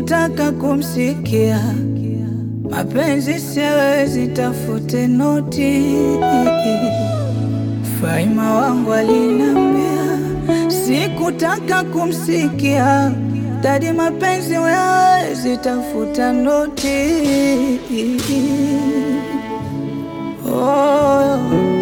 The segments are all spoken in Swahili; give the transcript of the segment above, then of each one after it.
sikutaka kumsikia, mapenzi siwezi, tafute noti. Faima wangu alinambia, sikutaka kumsikia, dadi, mapenzi wezi, tafuta noti. Oh.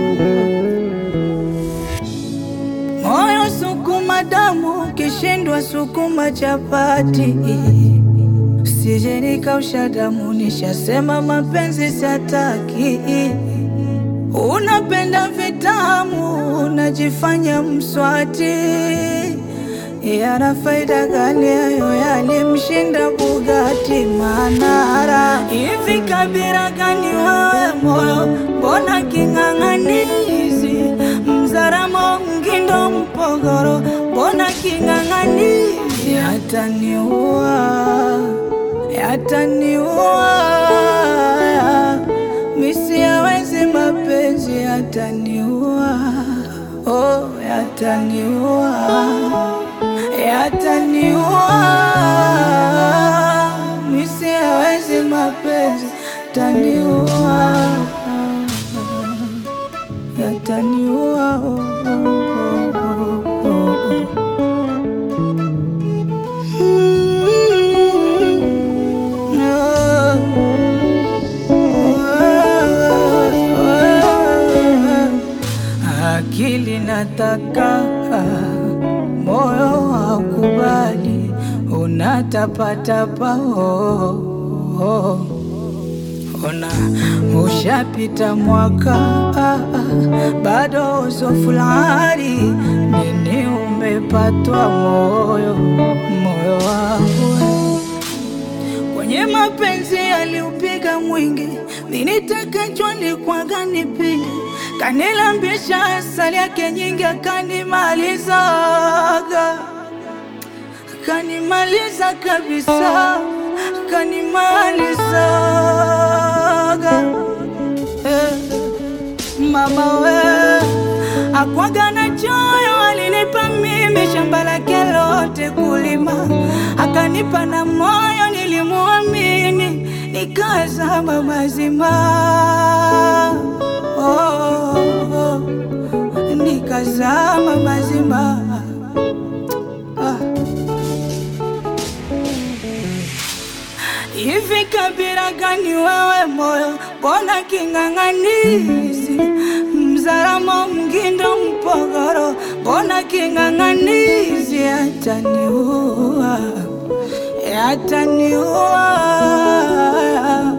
Moyo sukuma damu, kishindwa sukuma chapati. Sije nikausha damu, nishasema mapenzi sataki. Unapenda vitamu, unajifanya mswati. Yana faida gani hayo? Yalimshinda Bugatti Manara. Hivi kabila gani wewe moyo, mbona king'ang'anizi? Mzaramo Mgindo Mpogoro, mbona king'ang'anizi? Yataniua, yataniua, misiawezi mapenzi, yataniua, oh, yataniua, yataniua, misiawezi mapenzi, yataniua, yataniua, oh, oh, oh, oh, oh. Akili nataka, moyo haukubali, unatapatapa. Oh, oh. Ona ushapita mwaka, bado usofulari nini umepatwa moyo, moyo wangu kwenye mapenzi aliupiga mwingi, minitaka chwani kwaga nipige, kanilambisha asali yake nyingi, akanimalizaga, akanimaliza kabisa, akanimalizaga eh. Mama we akwaga na choyo, alinipa mimi shamba lake lote kulima, akanipa na moyo, nilimuamini nikazama mazima. Oh, oh, nikazama mazima ah. Hivi kabila gani wewe moyo, mbona king'ang'anizi? Mzaramo Mgindo Mpogoro, mbona king'ang'anizi? Yataniua, yataniua